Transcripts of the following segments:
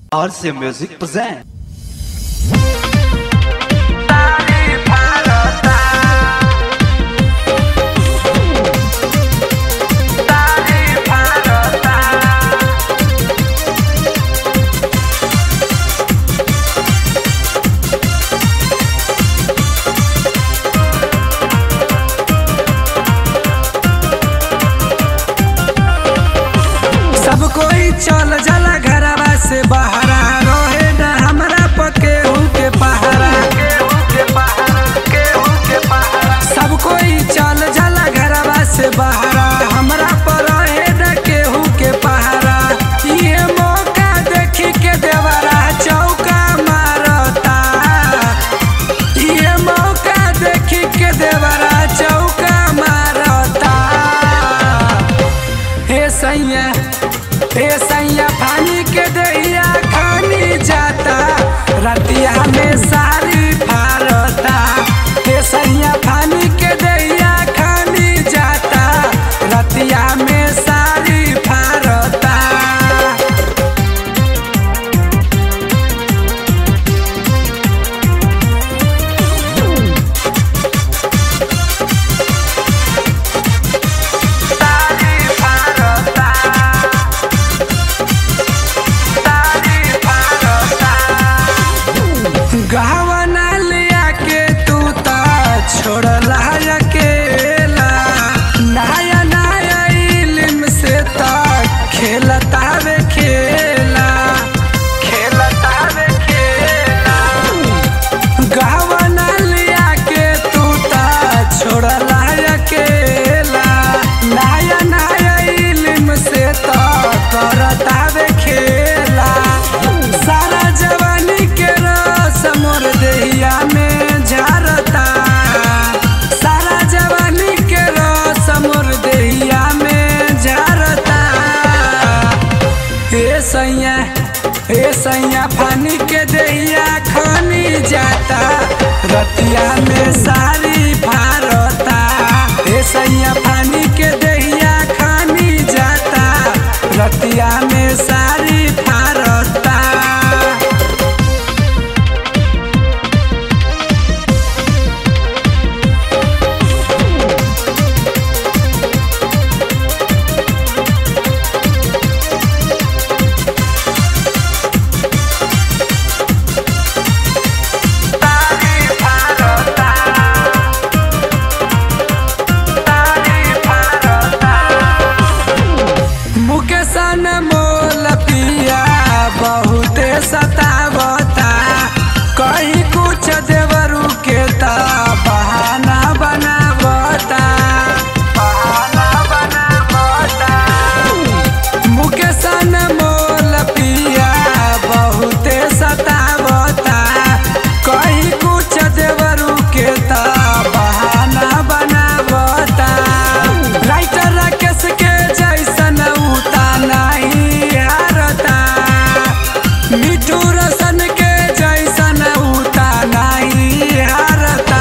RC Music present. सब कोई चल जाला घरवा से बहरा रहे न हमरा पके के पहरा सब कोई चल जाला घरवा से बहरा हमरा पर रहे न केहू के पहरा ये मौका देखी के देवरा चौका मारता ये मौका देखी के देवरा चौका मारता हे सैया हे सैया पानी के दहिया खानी जाता रतिया में सारी फारता हे सैया पानी के दहिया खानी जाता रतिया में सारी फारता गहना लिया के तू ता छोड़ला अकेला नया नया इल्म से ता खेलता वे खेला खेलता वे खेला गहना लिया के तू ता छोड़ला अकेला नया नया इल्म से ता करता वे खेला सारा जवानी के रस मोर देहिया में झरता सारा जवानी के रस मोर देहिया में झरता हे सैया हे सैया फानी के देहिया खानी जाता रतिया में सारी फारता हे सैया फानी के देहिया खानी जाता रतिया में सारी फारता मुकेश न मोल पिया बहुते सतावता कहीं कुछ देवरू के ता बहाना बनावता बहाना बनावता मुकेश न मोल पिया बहुते सतावता कहीं कुछ देवरू के ता बहाना बनावता राइटर राकेश के जैसन उता नहीं हारता मिठू रसन के जैसन उता नहीं हारता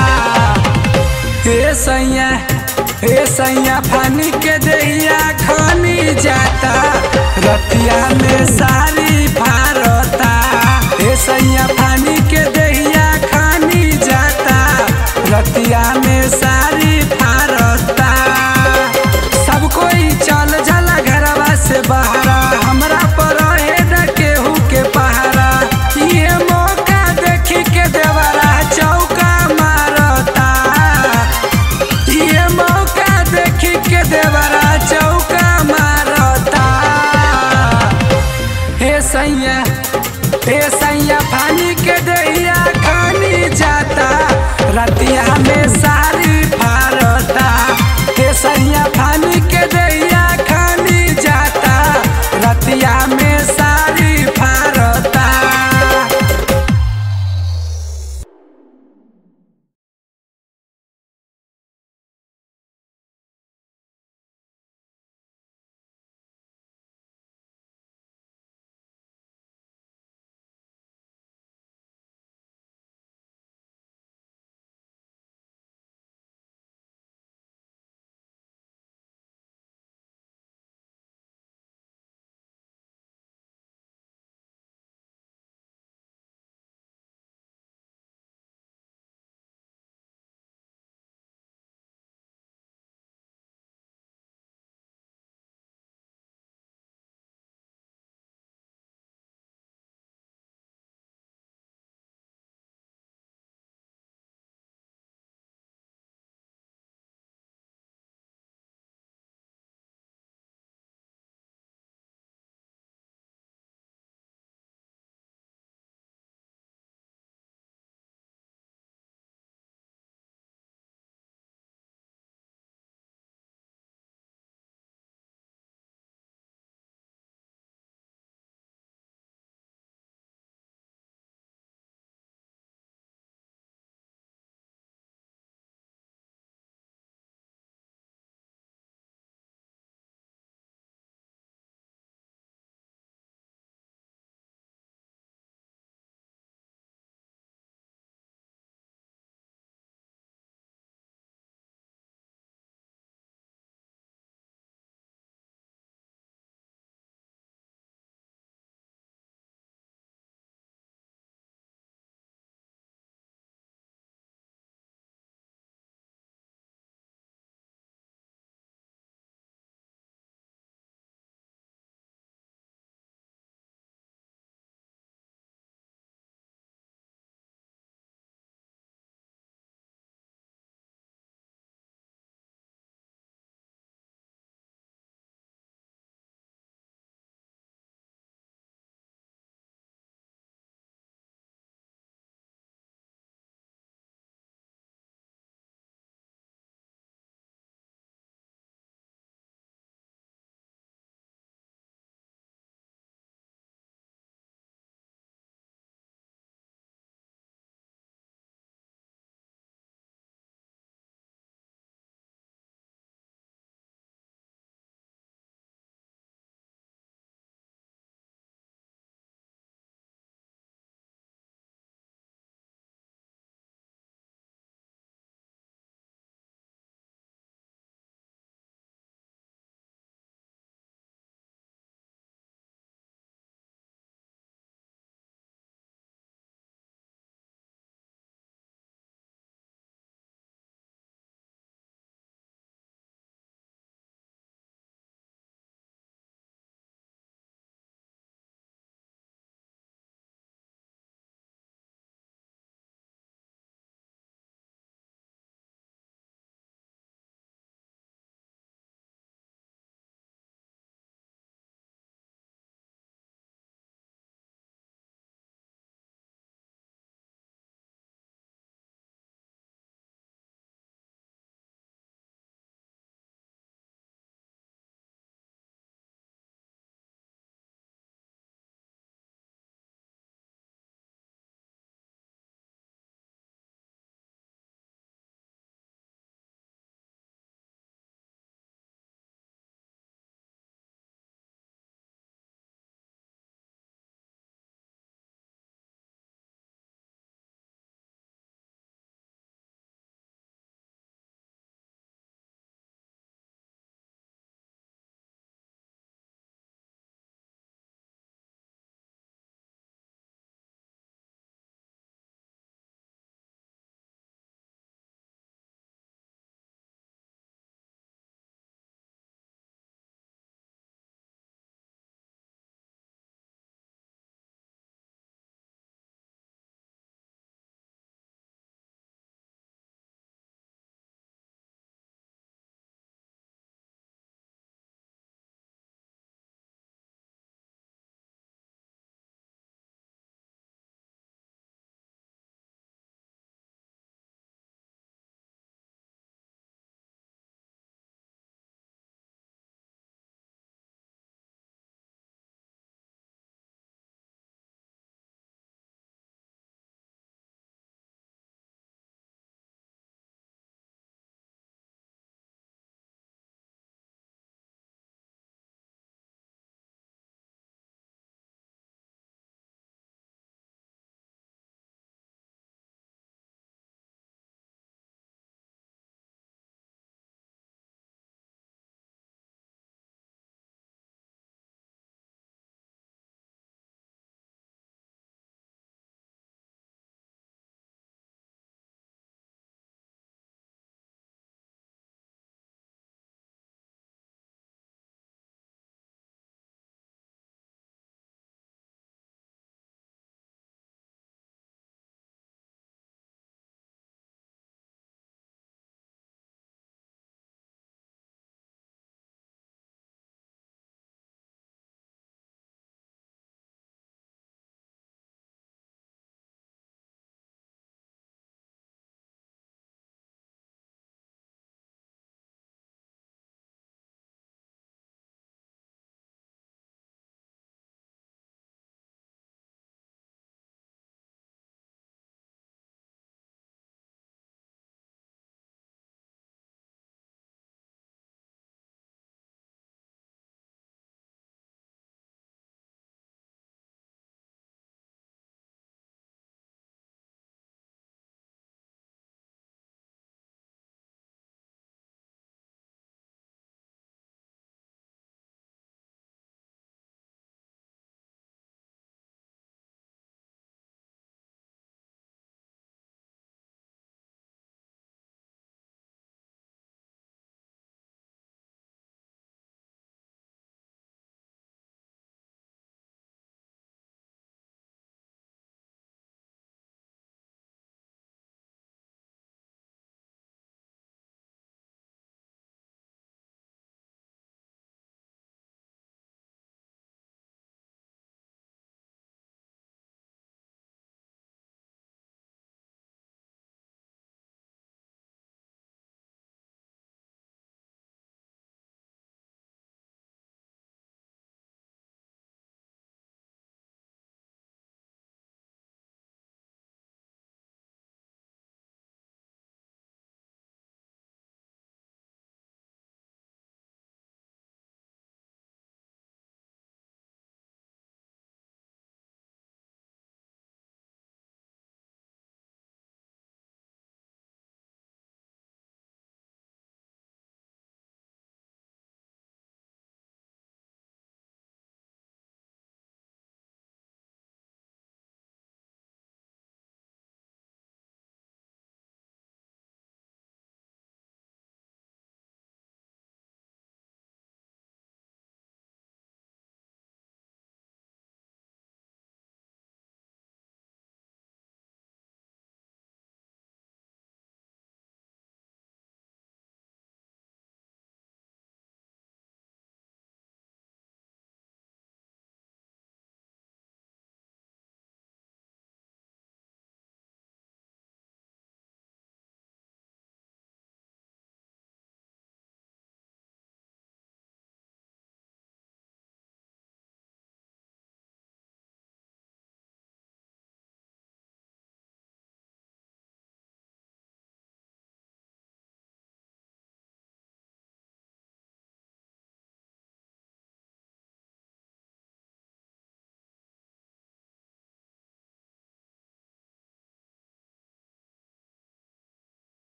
हे सैया हे सैया फानी के दहिया खानी जाता रतिया में सारी फारता हे सैया फानी के दहिया खानी जाता रतिया में सारी फारता सब कोई चल जाला घरवा से बहरा हमरा पर रहे न केहू के पहरा ये मौका देखी के देवरा चौका मारता ये मौका देखी के देवरा चौका मारता हे सैया हे सैया पानी के दहिया खानी जाता रतिया में सारी